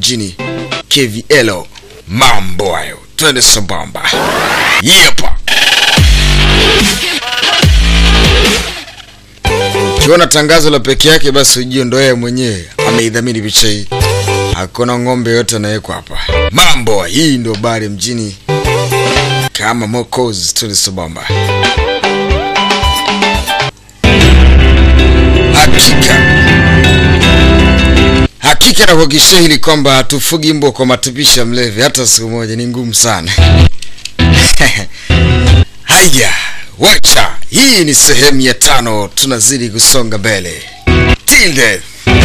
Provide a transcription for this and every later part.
mjini KVL. Mambo hayo, twende sambamba. Yepa. Ukiona tangazo la peke yake, basi ujue ndo yeye mwenyewe ameidhamini picha hii. Hakuna ng'ombe yote anawekwa hapa. Mambo hii ndo bari mjini kama Mocos, twende sambamba. Hakika hakika nakuhakikishia hili kwamba hatufugi mbwa kwa matupisha mlevi hata siku moja, ni ngumu sana. Haya, wacha hii ni sehemu ya tano, tunazidi kusonga mbele. Till death.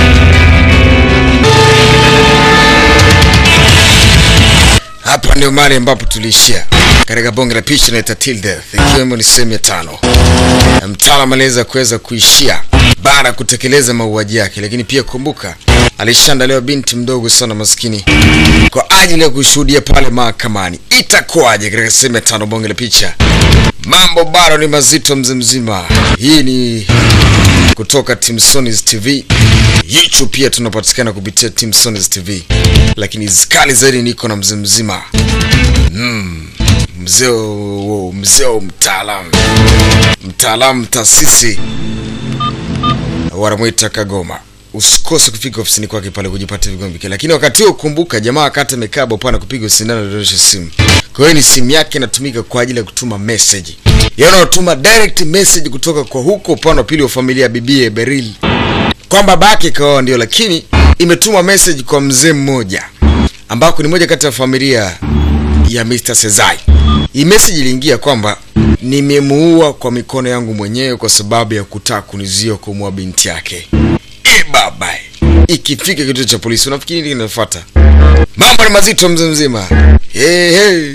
Hapa ndio mahali ambapo tuliishia katika bonge la picha inaita Till Death, ikiwemo ni sehemu ya tano. Na Mtaalam aliweza kuweza kuishia baada ya kutekeleza mauaji yake, lakini pia kumbuka, alishaandaliwa binti mdogo sana maskini kwa ajili ya kushuhudia pale mahakamani. Itakuwaje katika sehemu ya tano bonge la picha? Mambo bado ni mazito mzee mzima. Hii ni kutoka Timsonis TV. YouTube pia tunapatikana kupitia Timsonis TV, lakini zikali zaidi niko na mzee mzima mm, mzee wa- mzee wa mtaalam mtaalam taasisi wanamwita Kagoma. Usikose kufika ofisini kwake pale kujipata vigombi vyake. Lakini wakati huo kumbuka, jamaa wakati amekaa bopana kupiga sindano dondosha simu. Kwa hiyo ni simu yake inatumika kwa ajili ya kutuma message. Yaani unatuma direct message kutoka kwa huko upande wa pili wa familia ya bibie Beril kwamba babake kaoa ndio, lakini imetuma message kwa mzee mmoja ambako ni moja kati ya familia ya Mr. Sezai. Hii message iliingia kwamba nimemuua kwa mikono yangu mwenyewe kwa sababu ya kutaka kunizia kumuua binti yake. E baba, ikifika kituo cha polisi unafikiri nini kinafuata? Mambo ni mazito mzee mzima. Hey, hey.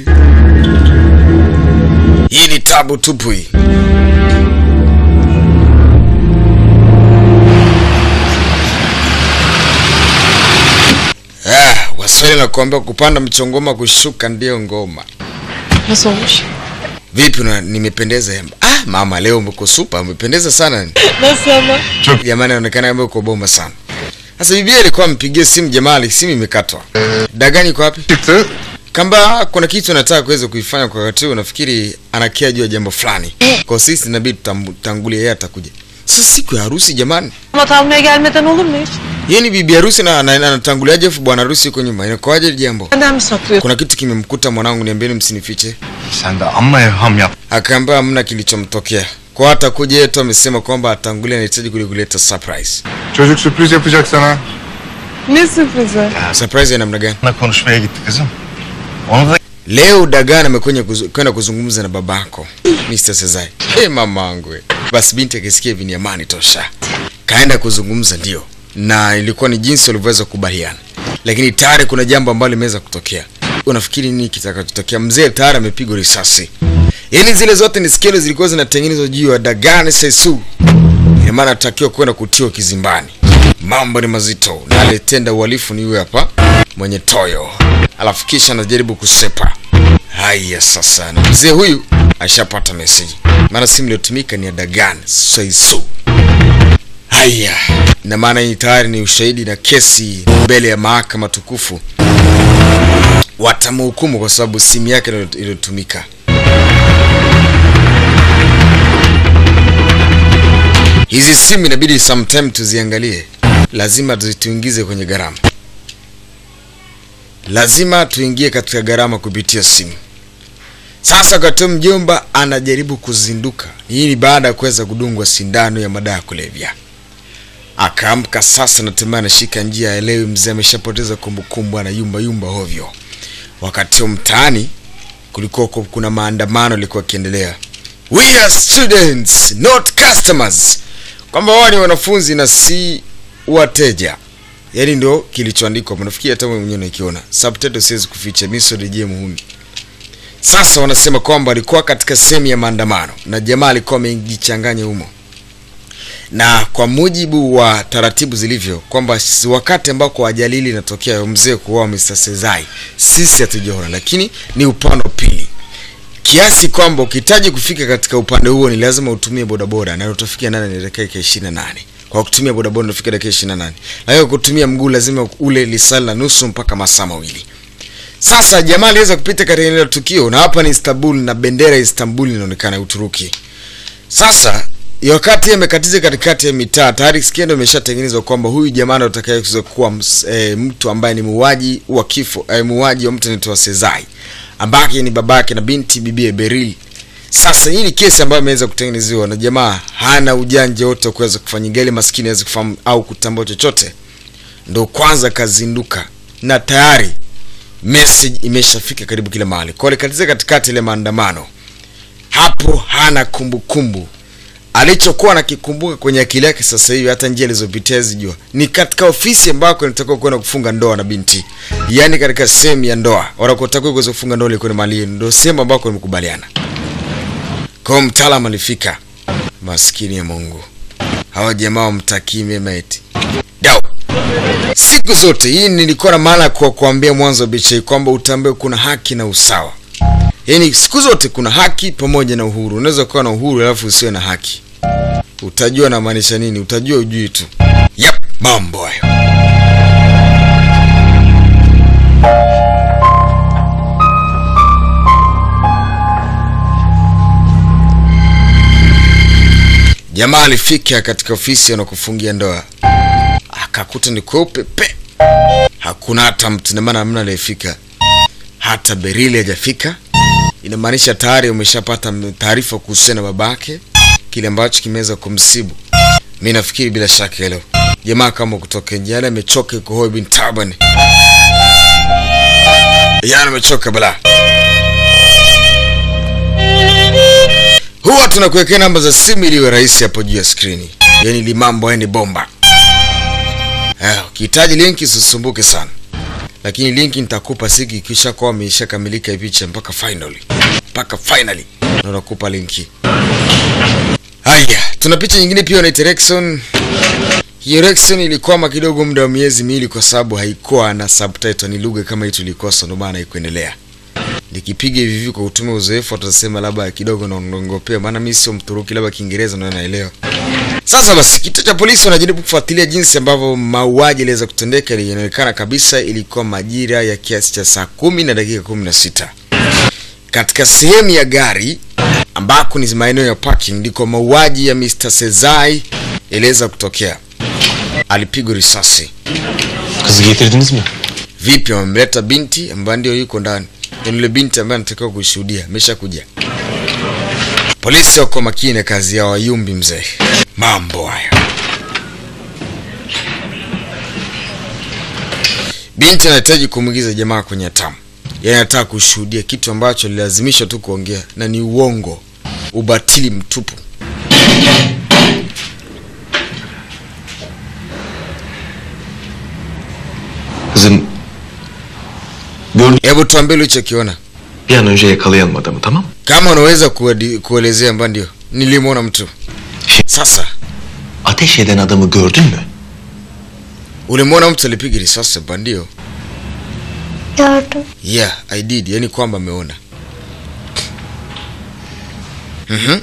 Hii ni tabu tupu hii. Ah, Waswahili nakuambia kupanda mchongoma kushuka ndiyo ngoma. Nasıl olmuş? Vipi na nimependeza yamba? Ah, mama leo umeko super, umependeza sana. Nasıl ama? Jamani anaonekana kama uko bomba sana. Sasa bibi alikuwa ampigie simu jamaa, simu imekatwa. Dagani iko wapi? çıktı. Kamba kuna kitu anataka kuweza kuifanya kwa wakati huu, nafikiri anakia juu ya jambo fulani. Kwa sisi inabidi tutangulie, yeye atakuja. Sasa siku ya harusi jamani. Damat almaya gelmeden olur mu hiç? Yeye ni bibi harusi na na- na- anatanguliaje afu bwana harusi yuko nyuma. Inakuwaje hili jambo? Benden mi saklıyorsun? Kuna kitu kimemkuta mwanangu, niambieni msinifiche. Sen de amma evham yap. Akaambia hamna kilichomtokea. Kwa hata kuja yetu amesema kwamba atangulia anahitaji kuja kuleta surprise. Çocuk sürpriz yapacak sana. Ne sürprizi? Surprise ya namna gani? Onunla konuşmaya gitti kızım. Onu da Leo Dagan amekwenda kuzu- kwenda kuzungumza na babako Mr. Sezai. Hey, mamangu. we. Basi binti akisikia hivi ni amani tosha. Kaenda kuzungumza ndio. Na ilikuwa ni jinsi walivyoweza kukubaliana. Lakini tayari kuna jambo ambalo limeweza kutokea. Unafikiri nini kitakachotokea? Mzee tayari amepigwa risasi. Yaani zile zote ni skelo zilikuwa zinatengenezwa juu ya Dagan Sesu. Ina maana atakiwa kwenda kutiwa kizimbani. Mambo ni mazito na alitenda uhalifu ni huyu hapa mwenye toyo, alafu kisha anajaribu kusepa. Haya sasa, na mzee huyu ashapata meseji, maana simu iliyotumika ni ya Dagan Saisu. Haya, na maana hii tayari ni ushahidi na kesi mbele ya mahakama tukufu, watamhukumu kwa sababu simu yake ndio iliyotumika. Hizi simu inabidi sometime tuziangalie, lazima zituingize kwenye gharama, lazima tuingie katika gharama kupitia simu. Sasa wakati huu mjomba anajaribu kuzinduka, hii ni baada ya kuweza kudungwa sindano ya madawa ya kulevya. Akaamka sasa, natemea anashika njia, aelewi mzee ameshapoteza kumbukumbu, anayumba yumba hovyo. Wakati huu mtaani kulikuwa ku- kuna maandamano yalikuwa yakiendelea, we are students not customers, kwamba wao ni wanafunzi na si wateja. Yaani ndio kilichoandikwa, nafikiri hata wewe mwenyewe unakiona subtitle, siwezi kuficha, mimi sio DJ muhuni. Sasa wanasema kwamba alikuwa katika sehemu ya maandamano na jamaa alikuwa amejichanganya humo, na kwa mujibu wa taratibu zilivyo kwamba si- wakati ambako ajali hili inatokea mzee kuoa Mr. Sezai, sisi hatujaona, lakini ni upande wa pili kiasi kwamba ukihitaji kufika katika upande huo ni lazima utumie bodaboda na utafikia ndani ya dakika ishirini na nane. Kwa kwa kutumia bodaboda unafika dakika 28 na hiyo kutumia mguu lazima ule lisali na nusu mpaka masaa mawili sasa jamaa aliweza kupita katika eneo la tukio na hapa ni Istanbul na bendera ya Istanbul inaonekana ya Uturuki sasa ya wakati amekatiza katikati ya mitaa tayari skendo imeshatengenezwa kwamba huyu jamaa ndo atakayeweza kuwa ms- eh, mtu ambaye ni muuaji wa kifo eh, muuaji wa mtu anaitwa Sezai ambake ni babake na binti bibie Beril. Sasa hii ni kesi ambayo imeweza kutengenezewa na jamaa hana ujanja wote wa kuweza kufanya gari maskini aweze kufahamu au kutambua chochote, ndo kwanza kazinduka na tayari message imeshafika karibu kila mahali. Kwa alikatiza katikati ile maandamano hapo, hana kumbukumbu alichokuwa nakikumbuka kwenye akili yake sasa hivi, hata njia alizopitia zijua ni katika ofisi ambako nitakiwa kwenda kufunga ndoa na binti, yaani katika sehemu ya ndoa wanakotakiwa kuweza kufunga ndoa ilikuwa ni mali yenu, ndio sehemu ambako nimekubaliana. Kwa hiyo mtaalamu alifika, maskini ya Mungu, hawa jamaa wamtakii mema eti dau siku zote. Hii nilikuwa na maana kwa kuambia mwanzo wa bicha hii kwamba utambue kuna haki na usawa. Yaani siku zote kuna haki pamoja na uhuru. Unaweza kuwa na uhuru alafu usiwe na haki. Utajua namaanisha nini? Utajua ujui tu. Yep, mambo hayo. Jamaa alifika katika ofisi anakufungia ndoa, akakuta ni kweupe pe, hakuna hata mtu, ina maana hamna aliyefika, hata Berili hajafika. Inamaanisha tayari umeshapata m- taarifa kuhusiana na babake, kile ambacho kimeweza kumsibu. Mi nafikiri bila shaka hilo jamaa kama kutoka nje, yani amechoka, yuko hoi bin taban, yani amechoka bala. Huwa tunakuwekea namba za simu ili iwe rahisi hapo juu ya skrini, yani limambo yani bomba. Eh, ukihitaji linki usisumbuke sana, lakini linki nitakupa siku ikisha kuwa imeshakamilika hii picha mpaka finally, mpaka finally na nakupa linki. Haya, tuna picha nyingine pia na Rexon. Hiyo Rexon ilikwama kidogo muda wa miezi miwili kwa sababu haikuwa na subtitle, ni lugha kama hii tulikosa, ndio maana haikuendelea. Nikipiga hivi hivi kwa kutumia uzoefu, watasema labda kidogo naongopea, maana mimi sio Mturuki, labda Kiingereza ndio naelewa. Sasa basi, kituo cha polisi wanajaribu kufuatilia jinsi ambavyo mauaji yaliweza kutendeka. Inaonekana kabisa ilikuwa majira ya kiasi cha saa kumi na dakika kumi na sita katika sehemu ya gari ambako ni maeneo ya parking, ndiko mauaji ya Mr. Sezai yaliweza kutokea. Alipigwa risasi. Kızı getirdiniz mi? Vipi, wamemleta binti ambaye ndio yuko ndani, Yaani yule binti ambaye anatakiwa kushuhudia ameshakuja. Polisi wako makini na kazi yao, wayumbi mzee. Mambo haya. Binti anahitaji kumwingiza jamaa kwenye hatamu, yaani anataka kushuhudia kitu ambacho alilazimishwa tu kuongea na ni uongo, ubatili mtupu. Kızım gördün Hebu tuambie ulichokiona, bir an önce yakalayalım adamı tamam mı? kama unaweza kuedi- kuelezea. Mba ndio nilimwona mtu. Sasa Ateş eden adamı gördün mü? ulimwona mtu alipiga risasi? Mba ndio. Gördüm. Yeah, I did. Yani kwamba ameona. Mhm.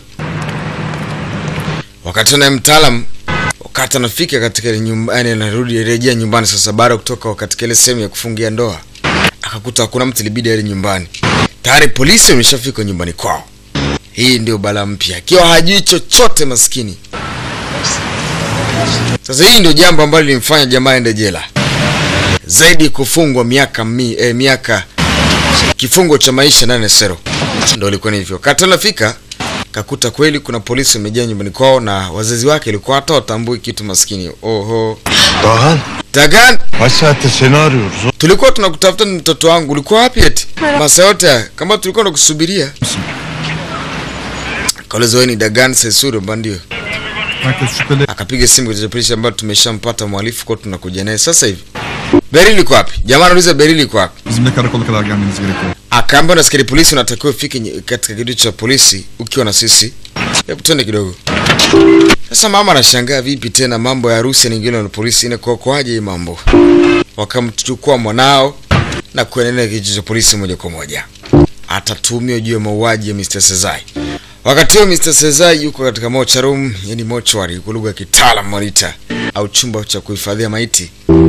Wakati naye mtaalam wakati anafika katika ile nyumba, yani anarudi rejea nyumbani sasa baada ya kutoka katika ile sehemu ya kufungia ndoa, akakuta hakuna mtu, ilibidi aende nyumbani. Tayari polisi wameshafika nyumbani kwao. Hii ndio balaa mpya, akiwa hajui chochote maskini. Sasa hii ndio jambo ambalo lilimfanya jamaa aende jela zaidi kufungwa miaka mi, eh, miaka kifungo cha maisha ndani ya sero. Ndio ilikuwa ni hivyo. Wakati anafika kakuta kweli kuna polisi wamejaa nyumbani kwao na wazazi wake ilikuwa hata watambui kitu maskini. Oho. Dahan Dagan, kaç saattir seni arıyoruz. tulikuwa tunakutafuta ni mtoto wangu. Ulikuwa wapi eti? Masaa yote haya kama tulikuwa tunakusubiria. Kauliza wewe ni Dagan Sesuru bandio. Herkes şüpheli. Akapiga simu kwa polisi ambayo tumeshampata mhalifu kwa tunakuja naye sasa hivi. Berili iko wapi? Jamaa anauliza Berili iko wapi? Bizimle karakola kadar gelmeniz gerekiyor. akaambia na askari polisi unatakiwa ufike nye- katika kituo cha polisi ukiwa na sisi. Hebu twende kidogo. Sasa mama anashangaa vipi tena mambo ya harusi yanaingiliwa na polisi inakuokoaje hii mambo? Wakamchukua mwanao na kuendelea kituo cha polisi moja kwa moja. Atatuhumiwa juu ya mauaji ya Mr. Sezai. Wakati huo Mr. Sezai yuko katika mocha room, yani mochwari kwa lugha ya kitaalam monitor au chumba cha kuhifadhia maiti.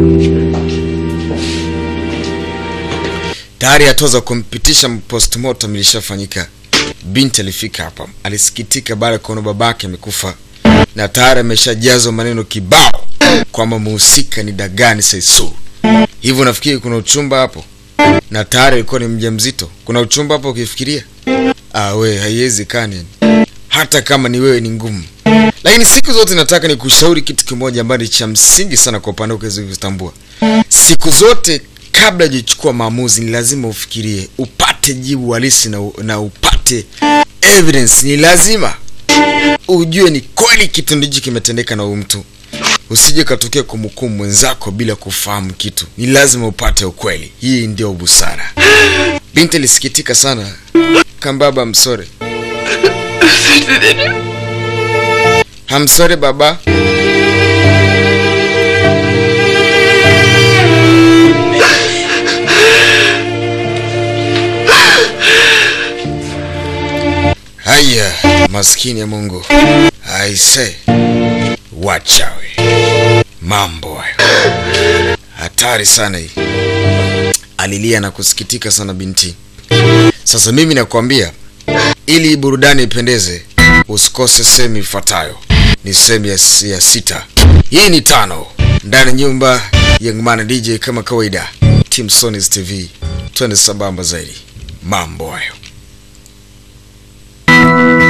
Tayari hatua za kumpitisha postmortem ilishafanyika. Binti alifika hapa, alisikitika baada ya kuona babake amekufa na tayari ameshajazwa maneno kibao kwamba muhusika ni Dagani Saisu. Hivyo nafikiri kuna uchumba hapo, na tayari alikuwa ni mjamzito. Kuna uchumba hapo ukifikiria? Ah, we haiwezekani, hata kama ni wewe ni ngumu. Lakini siku zote nataka nikushauri kitu kimoja ambacho ni cha msingi sana kwa upande wako kutambua. Siku zote kabla hujachukua maamuzi, ni lazima ufikirie, upate jibu halisi na, na upate evidence. Ni lazima ujue ni kweli kitendo hichi kimetendeka na huyu mtu, usije katokea kumhukumu mwenzako bila kufahamu kitu. Ni lazima upate ukweli. Hii ndio busara. Binti alisikitika sana. Kambaba, msore hamsore baba. Haya, maskini ya Mungu, aise, wachawi, mambo hayo hatari sana hii. Alilia na kusikitika sana binti. Sasa mimi nakwambia, ili burudani ipendeze, usikose sehemu ifuatayo. Ni sehemu ya, ya sita. Hii ni tano ndani ya nyumba Young Man DJ kama kawaida, Team Sonys TV, twende sambamba zaidi. Mambo hayo.